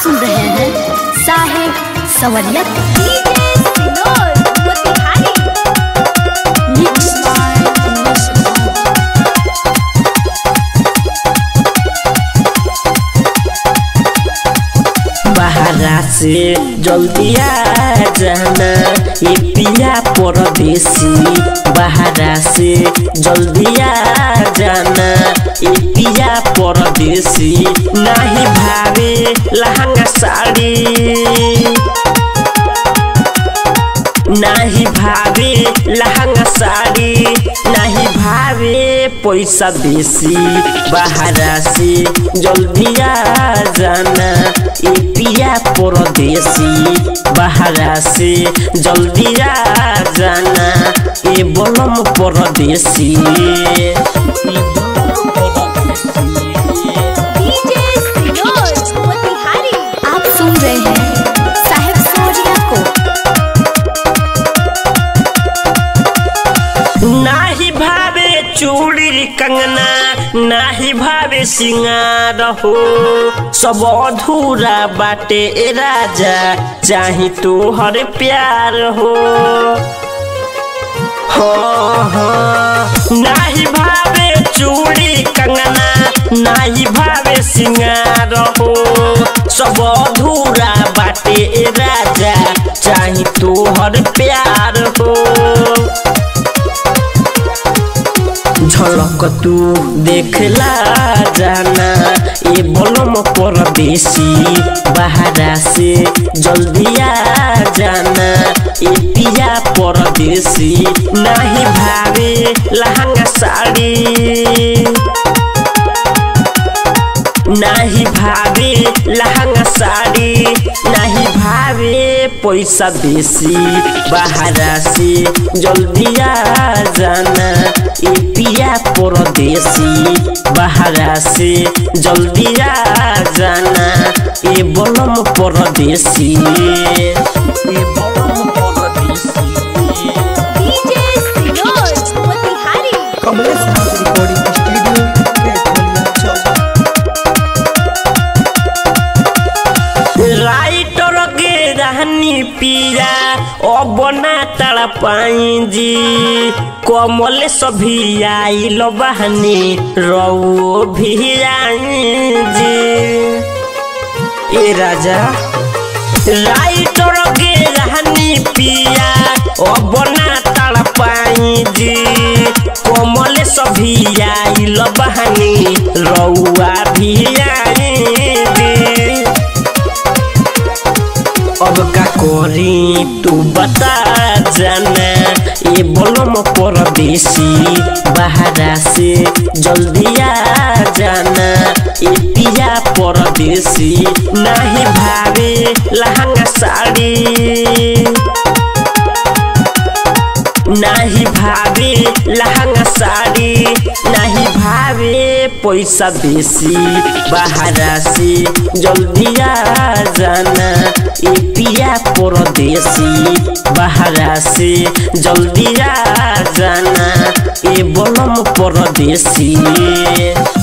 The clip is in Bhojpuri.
सुन रहे हैं साहेब सवरियत मिक्स बाय बाहरा से जल्दी आ जाना ये पिया परदेसी बाहरा से जल्दी आ जाना ये पिया परदेसी नहीं भावे लहंगा साड़ी नाही भावे लहंगा साड़ी नाही भावे पैसा बेसी बाहरा से जल्दी आ जाना ए पिया परदेसी बाहरा से जल्दी आ जाना ए बलम परदेसी आप सुन रहे हैं साहेब सवरिया को नाही भावे चूड़ी कंगना नाही भावे सिंगार हो सब अधूरा बाटे ए राजा चाही तोहर प्यार हो हाँ, हाँ। नाही भावे चूड़ी कंगना नाही भावे सिंगार हो सब अधूरा बाटे ए राजा चाही तोहर प्यार हो झलक तू देखला जाना ए बलम परदेसी बाहरा से जल्दी आ जाना ए पिया परदेसी नहीं भावे लहंगा साड़ी नाही भावे लहंगा साड़ी नाही भावे पैसा बेसी बाहरा से जल्दी आ जाना ए पिया परदेसी बाहरा से जल्दी आ जाना ए बलम परदेसी ए बलम परदेसी Kamlesh Nath recording studio petroleum Chowk राइटर के रहनी पिया अब ना तड़ पाई जी कमल सभी आइल बहनी रऊ भी आई जी ए राजा राइटर के रहनी पिया अब ना तड़ पाई जी कमल सभी आइल बहनी रउआ भी आई जी अब का करी तू बता जाना ये बोलम परदेसी बाहरा से जल्दी आ जाना ये पिया परदेसी नहीं भावे लहंगा साड़ी नाही भावे लहंगा साड़ी नाही भावे पैसा बेसी बाहरा से जल्दी आ जाना ए पिया परदेसी बाहरा से जल्दी आ जाना ए बलम परदेसी